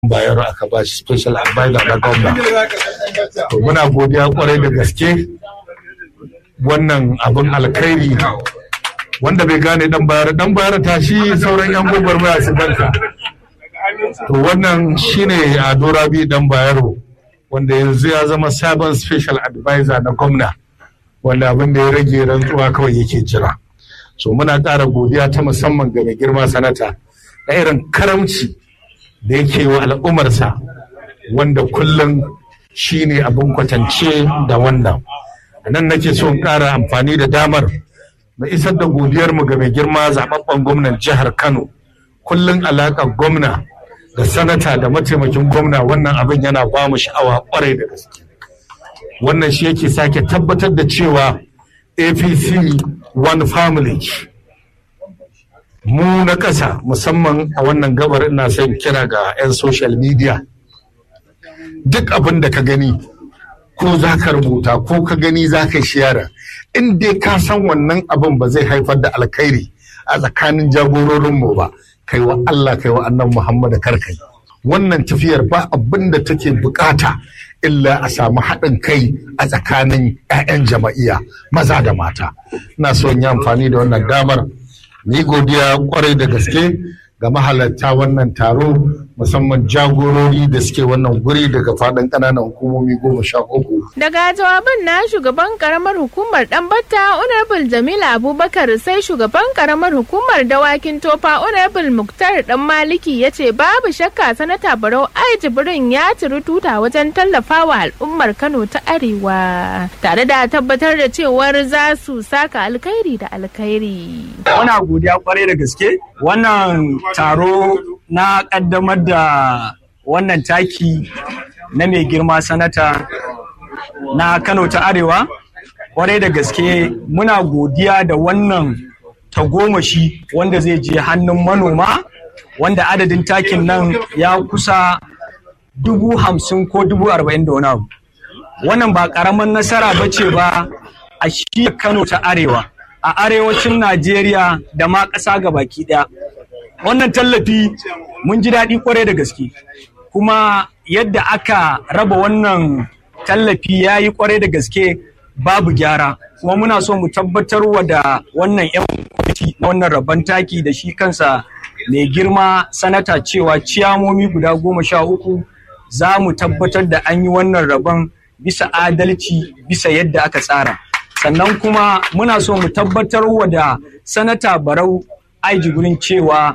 bayero aka ba shi special advisor na gwamna to muna godiya kwarai da gaske wannan abin alkhairi wanda bai gane dan bayar dan bayar ta shi sauran yan gwagwarmaya su barka to wannan shine ado rabi dan bayero wanda yanzu ya zama sabon special advisor na gwamna wanda abin da ya rage rantsuwa kawai yake jira so muna ƙara godiya ta musamman ga mai girma sanata na irin karamci da yake wa al'ummarsa wanda kullum shi ne abin kwatance da wannan a nan nake so in ƙara amfani da damar na isar da godiyarmu ga mai girma zaɓaɓɓen gwamnan jihar kano kullum alaƙar gwamna da sanata da mataimakin gwamna wannan abin yana ba mu sha'awa ƙwarai da gaske wannan shi yake sake tabbatar da cewa apc one family mu na ƙasa musamman a wannan gabar ina son kira ga 'yan social media duk abin da ka gani ko za ka rubuta ko ka gani za ka shiyara in dai ka san wannan abin ba zai haifar da alkhairi a tsakanin jagororinmu ba kai wa Allah kai wa annan Muhammadu karkai wannan tafiyar ba abin da take bukata illa a samu haɗin kai a tsakanin 'ya'yan jama'iya maza da mata ina so yi amfani da wannan damar ni godiya kwarai da gaske ga mahalarta wannan taro musamman jagorori da suke wannan guri daga faɗin ƙananan hukumomi goma sha uku. Daga jawabin na shugaban karamar hukumar Ɗanbata Honorable Jamila Abubakar sai shugaban karamar hukumar dawakin tofa Honorable Muktar Dan Maliki ya ce babu shakka sanata Barau Ai Jibrin ya ciri tuta wajen tallafawa al'ummar Kano ta Arewa tare da tabbatar da cewar za su saka alkhairi da alkhairi. Muna godiya kwarai da gaske wannan taro na kaddamar da wannan taki na mai girma sanata na Kano ta Arewa kwarai da gaske muna godiya da wannan tagomashi wanda zai je hannun manoma wanda adadin takin nan ya kusa dubu hamsin ko dubu arba'in da wani abu wannan ba ƙaramin nasara ba ce ba a shi Kano ta Arewa a arewacin Najeriya da ma ƙasa baki ɗaya. Wannan tallafi mun ji daɗi kwarai da gaske, kuma yadda aka raba wannan tallafi ya yi kwarai da gaske babu gyara, kuma muna so mu tabbatar wa da wannan 'yan kwamiti na wannan rabon taki da shi kansa mai girma sanata cewa ciyamomi guda goma sha uku za mu tabbatar da an yi wannan rabon bisa adalci bisa yadda aka tsara. sannan kuma muna so mu tabbatar wa da sanata barau aiji gurin cewa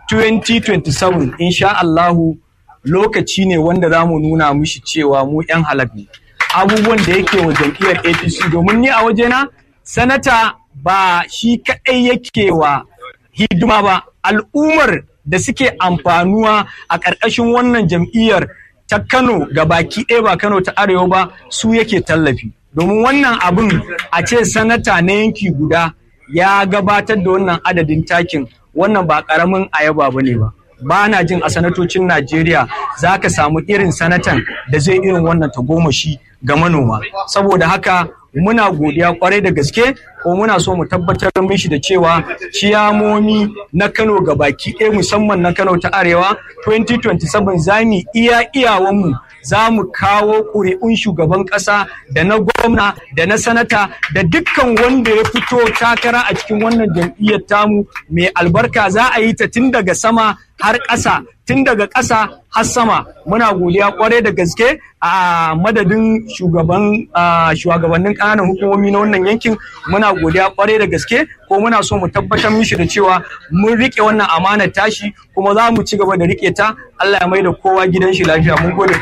2027 insha Allahu lokaci ne wanda za mu nuna mishi cewa mu 'yan halak ne abubuwan da yake wa jam'iyyar apc domin ni a wajena sanata ba shi kaɗai yake wa hidima ba al'ummar da suke amfanuwa a ƙarƙashin wannan jam'iyyar ta kano ga baki ɗaya ba kano ta arewa ba su yake tallafi domin wannan abin a ce sanata na yanki guda ya gabatar da wannan adadin takin wannan ba karamin ayaba ba ne ba ba na jin a sanatocin najeriya za ka samu irin sanatan da zai irin wannan tagomashi ga manoma saboda haka muna godiya kwarai da gaske ko muna so mu tabbatar mishi da cewa ciyamomi na kano ga baki ɗaya musamman na kano ta arewa 2027 za mu iya iyawanmu za mu kawo ƙuri'un shugaban ƙasa da na gwamna da na sanata da dukkan wanda ya fito takara a cikin wannan jam'iyyar tamu mai albarka za a yi ta tun daga sama har ƙasa tun daga ƙasa har sama muna godiya kwarai da gaske a madadin shugaban shugabannin ƙananan hukumomi na wannan yankin muna godiya kwarai da gaske ko muna so mu tabbatar mishi da cewa mun rike wannan amanar tashi kuma za mu ci gaba da rike ta Allah ya mai da kowa gidan shi lafiya mun gode